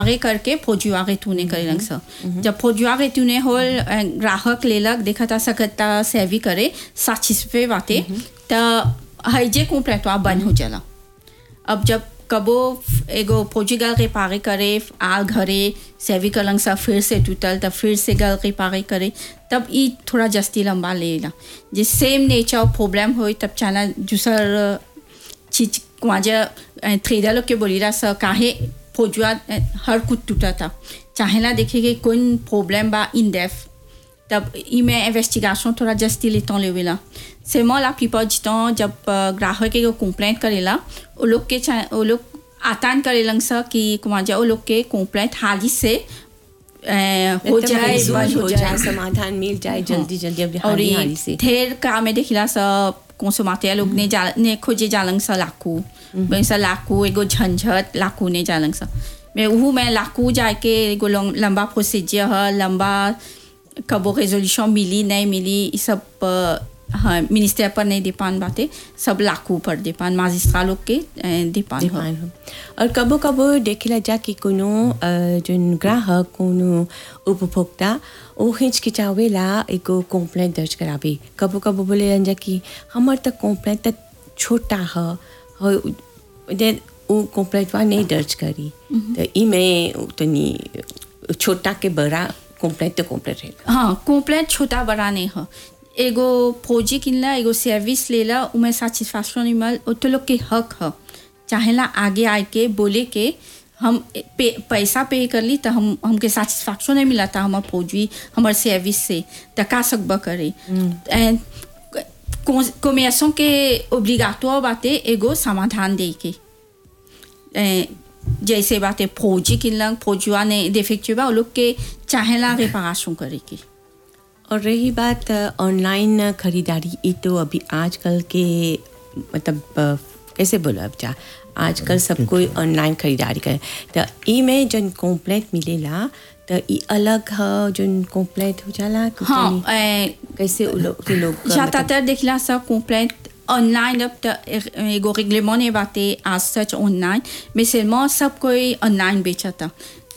आगे करके फौजुआगे तूने करेलंग स जब फौजुआगे तूने होल अ, ग्राहक लेलक देखा था सकता सेवी करे साचिस्फे बाते त हईजे कंप्लेंटवा बंद हो जाला अब जब कबो एगो फौजी गल के पागे करे आल घरे सेवी कलंग सा फिर से टूटल तब फिर से गल के पागे करे तब ई थोड़ा जस्ती लंबा लेला जे सेम नेचर ऑफ प्रॉब्लम होई तब चाना दूसर चीज कुआजा थ्रेडर लोग के बोलीला सा काहे फौजुआ अ, हर कुछ टूटा था चाहेला देखे कि कौन प्रॉब्लम बा इन डेफ तब इमें इन्वेस्टिगेशन थोड़ा जस्ती लेता लेवेला c'est moi la plupart du temps जब अ, ग्राहक एगो कंप्लेंट करेला वो लोग के चा- वो लोग आतान करेलन सा कि कुमार जा वो लोग के कंप्लेंट हाली से अ, हो एकदम जाए resolve बंद हो जाए समाधान मिल जाए जल्दी जल्दी अब और हाली ये हाली से ढेर काम में देखिला सा consommateur लोग ने जा ने खोजे जालंग सा लाकू बन सा लाकू एगो झंझट लाकू ने जालंग सा मैं वो मैं लाकू जाके एगो लंग- लंबा प्रोसीजर है लंबा कबो रेजोल्यूशन मिली नहीं मिली ये सब अ, हाँ मिनिस्टर पर नहीं डिपेंड बातें सब लाकू पर डिपेंड माजिस्ट्रा लोग के डिपेंड हो डिमांड हो और कबो कबो देखेला जा कि कोनो अ, जोन ग्राहक कोनो उपभोक्ता ओ हिचकिचावेला एगो कंप्लेंट दर्ज करावे कबो कबो बोले जा कि हमर त कंप्लेंट त छोटा ह ह- दे ओ कंप्लेंटवा नहीं दर्ज करी तो इमे तनी छोटा के बड़ा कंप्लेंट तो कंप्लेंट रहेगा हाँ कंप्लेंट छोटा बड़ा नहीं है एगो फौजी किनला एगो सर्विस लेला उमें सेटिस्फैक्शन नहीं मिल वो तो लोग के हक है चाहेला आगे आके बोले के हम पे, पैसा पे कर ली तो हम हमके सेटिस्फैक्शन नहीं मिला था हमार फौजी हमार सर्विस से तो का सकबा करे एंड कॉमर्सों के ओब्लिगाटो बातें एगो समाधान दे के ए, जैसे बातें फौजी किनलंग फौजुआ ने डिफेक्टिव बा वो लोग के चाहेला रिपारेशन करे के और रही बात अ, ऑनलाइन खरीदारी ये तो अभी आजकल के मतलब अ, कैसे बोलो अब जा आजकल सब कोई ऑनलाइन खरीदारी करे तो ई में जन कंप्लेंट मिलेला तो ई अलग ह जन कंप्लेंट हो जाला कि हाँ तनी ए, कैसे उ लोग के लोग का ज्यादातर देखला सा कंप्लेंट ऑनलाइन अब त एगो रेगलेमेंट ने बातें आज सच ऑनलाइन mais seulement सब कोई ऑनलाइन बेचा था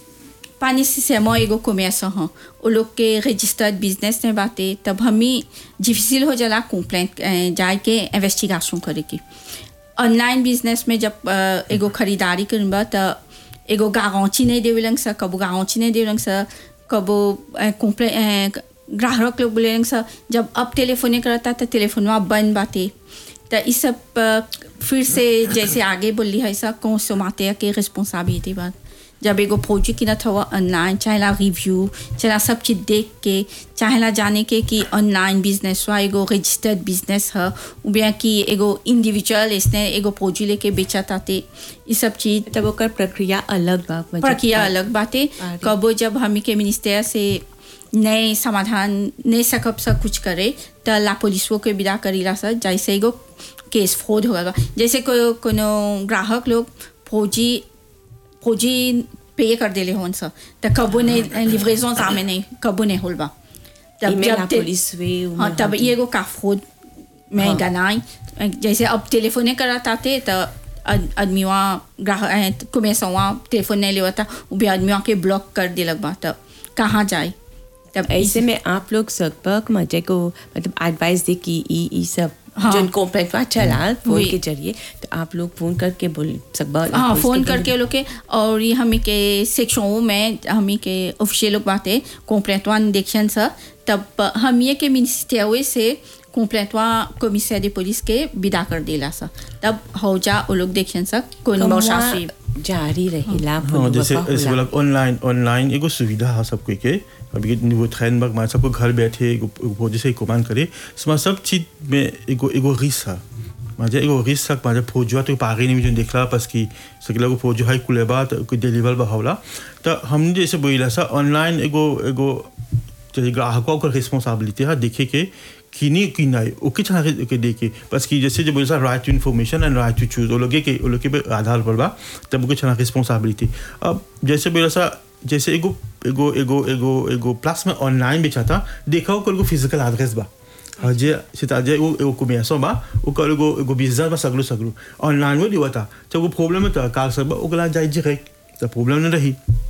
pas nécessairement एगो कॉमर्स हाँ वो लोग के रजिस्टर्ड बिजनेस ने बातें तब हमें डिफिसिल हो जाला कंप्लेंट जाके इन्वेस्टिगेशन करे की ऑनलाइन बिजनेस में जब अ, एगो खरीदारी करबा त एगो गारंटी नहीं देवेलन सा कबो गारंटी नहीं देवेलन सा कबो कंप्लेन ग्राहक लोग बोले सा जब अब टेलीफोने करता तो टेलीफोनवा बंद बाते तो इस सब अ, फिर से जैसे आगे बोली है सा कौन सोमाते के रिस्पॉन्सिबिलिटी बात जब एगो फौजी की ना था ऑनलाइन चाहेला रिव्यू चाहेला सब चीज़ देख के चाहेला जाने के कि ऑनलाइन बिजनेस हुआ एगो रजिस्टर्ड बिजनेस है या कि एगो इंडिविजुअल इसने एगो फौजी लेके बेचा ताते ये सब चीज़ तब ओकर प्रक्रिया अलग बा मतलब प्रक्रिया अलग बातें आगे। कबो जब हम के मिनिस्टर से नए समाधान नहीं सकब सब कुछ करे तो ला पुलिसों के विदा करीला सर जैसे एगो केस फ्रॉड होगा जैसे को कोनो ग्राहक लोग फौजी फौजी पे कर देले होन सर तो कबो नहीं लिवरेजन सामने नहीं कबो नहीं होल बा इमें ला ते- पुलिस वे उमें हाँ तब होती। ये एगो का फ्रॉड में हाँ। गनाई जैसे अब टेलीफोने कराता थे तो आदमी वहाँ ग्राहक कुमेसा वहाँ टेलीफोन नहीं लेता वो भी आदमी के ब्लॉक कर दिलक बा तब कहाँ जाए तब ऐसे में आप लोग सकबक मजे को मतलब एडवाइस दे कि ई ई सब हाँ। जो कंप्लेंट हुआ चला फोन वही। के जरिए तो आप लोग फोन करके बोल सकबा हाँ फोन करके वो लोग के और ये हमी के सेक्शन में हमी के ऑफिशियल लोग बातें कंप्लेंट वन देखन सर तब हम ये के मिनिस्टर से कंप्लेंट वा कमिश्नर de पुलिस के विदा कर दिला सर तब हो जा वो लोग देखन सर कौन कमवा बौशासी जारी रहेला हाँ फोन जैसे वफा जैसे होला। बोला ऑनलाइन ऑनलाइन एगो सुविधा है सब कोई के अभी के वो ट्रेन बग मान सबको घर बैठे एगो एगो जैसे कमांड करे इसमें सब चीज में एगो एगो रिस्क है माझे एगो रिस्क है माझे फौजुआ तो पागे नहीं जो देखला बस की सकला को फौजो है कुले बात कोई डिलीवर बहावला तो हमने जैसे बोला सा ऑनलाइन एगो एगो जैसे ग्राहकों का रिस्पॉन्सिबिलिटी है देखे के किनी की नहीं ओके छना के देखे बस की जैसे जो बोले सा right to information and right to choose वो लोग के वो लोग के आधार पर बा तब ओके छना रिस्पॉन्सिबिलिटी अब जैसे बोला सा जैसे एगो एगो एगो एगो एगो प्लस में ऑनलाइन बेचा था देखा हो कोई फिजिकल एड्रेस बा जे c'est-à-dire वो एगो commerçant बा वो कर एगो एगो बिजनेस बा सगलो सगलो ऑनलाइन वो दिवा था जब वो प्रॉब्लम है तो कार सब ओकला जाए डायरेक्ट तो प्रॉब्लम नहीं रही